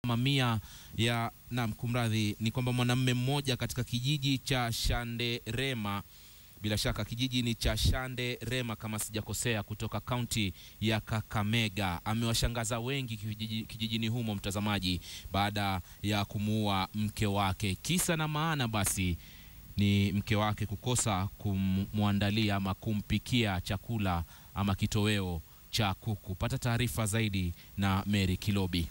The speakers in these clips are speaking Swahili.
mamia ya nam, kumradhi, ni kwamba mwanamume mmoja katika kijiji cha Shanderema, bila shaka kijiji ni cha Shanderema kama sijakosea, kutoka kaunti ya Kakamega amewashangaza wengi kijiji, kijijini humo mtazamaji, baada ya kumuua mke wake. Kisa na maana basi ni mke wake kukosa kumwandalia ama kumpikia chakula ama kitoweo cha kuku. Pata taarifa zaidi na Mary Kilobi.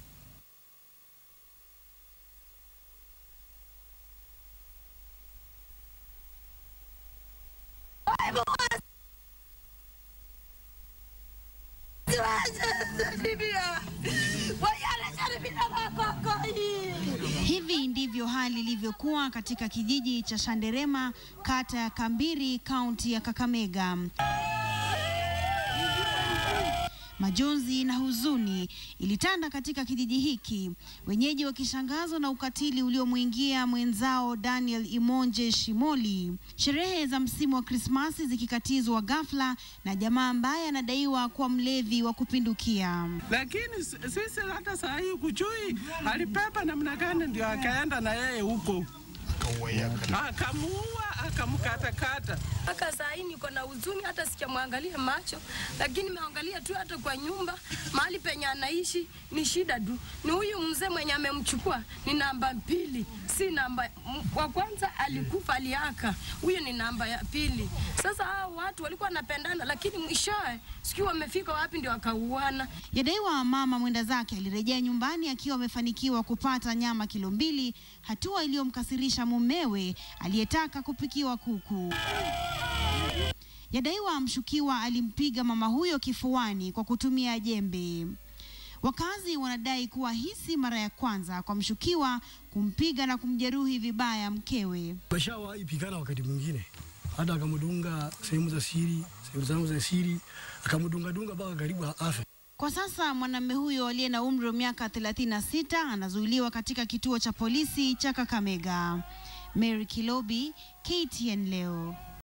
Hivi ndivyo hali ilivyokuwa katika kijiji cha Shanderema, kata ya Kambiri, kaunti ya Kakamega. Majonzi na huzuni ilitanda katika kijiji hiki, wenyeji wakishangazwa na ukatili uliomwingia mwenzao Daniel Imonje Shimoli. Sherehe za msimu wa Krismasi zikikatizwa ghafla na jamaa ambaye anadaiwa kuwa mlevi wa kupindukia. lakini sisi hata saa hii kuchui alipepa namna gani, ndio akaenda na yeye huko akamuua akamkatakata. mpaka saa hii niko na huzuni, hata sijamwangalia macho, lakini nimeangalia tu hata kwa nyumba mahali penye anaishi ni shida tu. Ni huyu mzee mwenye amemchukua ni namba mbili, si namba m- wa kwanza alikufa aliaka, huyu ni namba ya pili. Sasa hao watu walikuwa wanapendana, lakini mwishowe sijui wamefika wapi ndio wakauana. Yadaiwa mama mwenda zake alirejea nyumbani akiwa amefanikiwa kupata nyama kilo mbili, hatua iliyomkasirisha mumewe aliyetaka kupikiwa kuku. Yadaiwa mshukiwa alimpiga mama huyo kifuani kwa kutumia jembe. Wakazi wanadai kuwa hii si mara ya kwanza kwa mshukiwa kumpiga na kumjeruhi vibaya mkewe. Bashawahi pigana wakati mwingine, hata akamdunga sehemu za siri, sehemu zangu za siri, akamdunga dunga mpaka karibu afe. Kwa sasa mwanamume huyo aliye na umri wa miaka 36 anazuiliwa katika kituo cha polisi cha Kakamega. Mary Kilobi, KTN leo.